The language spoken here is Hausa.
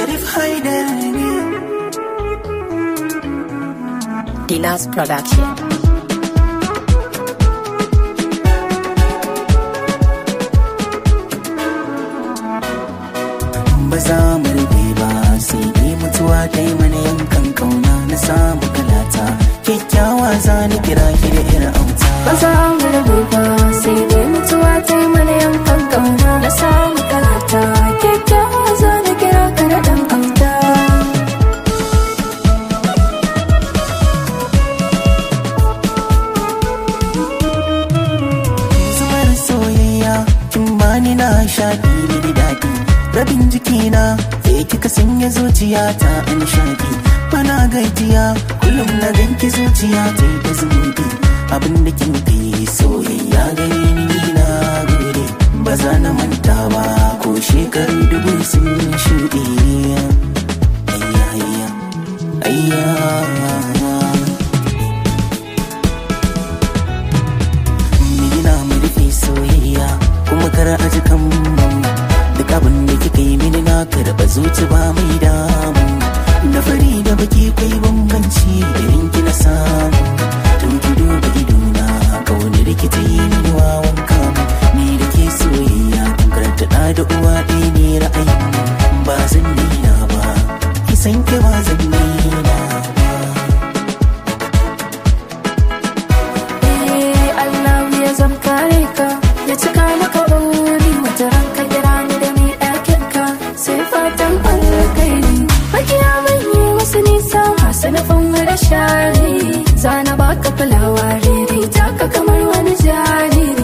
Sharif Haidar ne Dinas Production. ba za mu rufe ba sai dai mutuwa ta yi mana yankan kauna na samu kalata kyakkyawa za ni kira ki da irin auta ba za mu rabu ba sai dai mutuwa ta yi mana yankan kauna na samu kalata kyakkyawa za na kira ka da ɗan auta zubar soyayya kin bani na shaɗi ni da daɗi rabin jikina ke kika sanya zuciya ta a nishaɗi bana gajiya kullum na ganki zuciya ta yi ta zumuɗi abin da kin fi soyayya gare ni na gode ba za na manta ba ko shekaru dubu sun shuɗe ayya ayya ayya Mina mu rufe soyayya kuma kar a ji kan duk abin da kika yi mini na karɓa zuci ba mai damu da fari da baki kai bambanci irin ki na samu tun ki duba idona ka wani rikita yi mini wawan kamu ni da ke soyayya kun karanta ɗa da uwa ɗaya ne ra'ayin ba zan nina ba ki san ki ba zan nina ba Eh, Allah ya zam kare ka ya cika maka buri wata ranka kira ni da mai ɗakin ka sai fatan alkairi makiya manye wasu nisa masu nufin da shari zana baka fulawa rere taka kamar wani jari